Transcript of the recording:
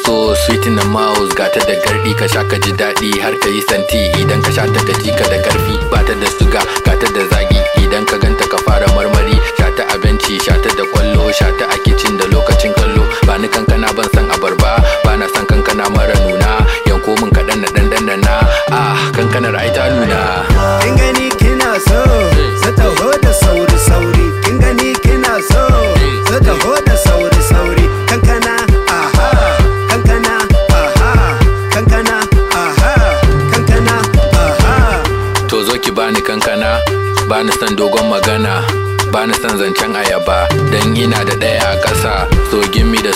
so sweet in the mouth gata da gardi ka sha ka ji daɗi har ka yi santi idan ka sha ta ka ji ka da karfi ba ta da suga gata da zagi idan ka ganta ka fara marmari sha ta abinci sha ta da kwallo sha ta a kicin da lokacin kallo ba ni kankana ban san abarba ba na san kankana mara nuna yanko min kaɗan na ɗan ɗan na ah kankanar ai ta nuna kin gani kina so su taho da sauri sauri kin gani kina so su taho da sauri sauri kankana aha kankana aha kankana aha kankana aha to zo ki bani kankana bani san dogon magana bani san zancen ayaba dan ina da ɗaya a ƙasa so gimmi da